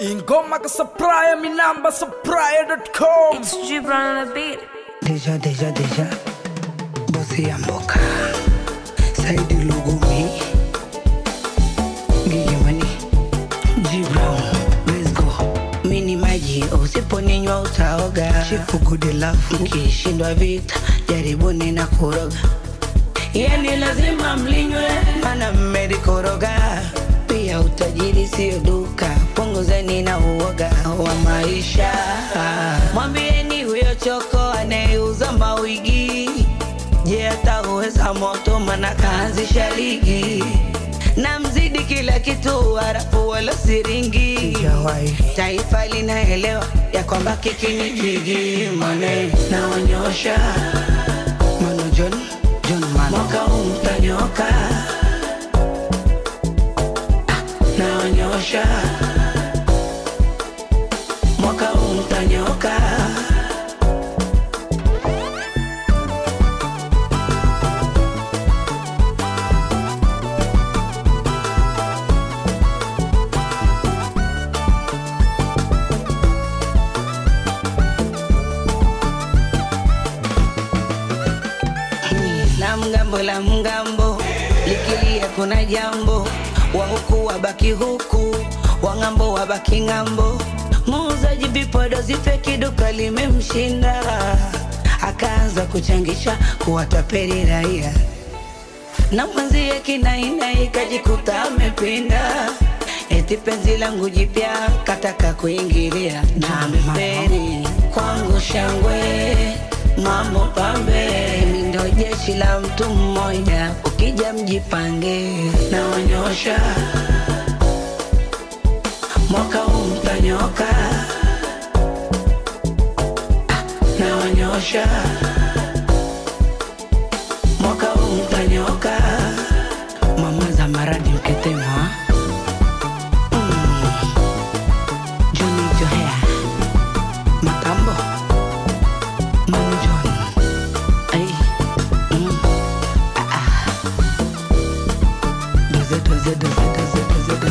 ingoma ka supplier mi namba supplier.com It's Gibran on the beat. Deja, deja, deja. Bosi ya mboka. Saidi Lugumi. Gigi Money. G Brown. Let's go. Mini maji usiponinywa utaoga. Chifu good love. Ukishindwa vita jaribuni na kuroga. Yani lazima mlinywe mana mmelikoroga. Pia utajiri sio duka, punguzeni na uoga wa maisha. Mwambieni huyo choko anayeuza mawigi, je, atauweza moto? Mana kaanzisha ligi na mzidi kila kitu, harafu wala siringi. Taifa linaelewa ya kwamba kiki ni jigi, mane naonyosha Mano John, John Mano. Mwaka huu mtanyoka naonyosha mwaka huu mtanyoka na mgambo la mgambo likilia kuna jambo wa huku wabaki huku wa ng'ambo wabaki ng'ambo muuzaji vipodozi feki duka limemshinda akaanza kuchangisha kuwatapeli raia na mwenzie kinaina ikajikuta amepinda eti penzi langu jipya kataka kuingilia na ameferi kwangu shangwe mambo pambe mi ndo jeshi la mtu mmoja ukija mjipange naonyosha mwaka huu mtanyoka Ah, naonyosha mwaka huu mtanyoka mama za maradi mketema mm. Johnny Johea Matambo Manu John Ay. Mm. Ah, ah. Doze, doze, doze, doze, doze,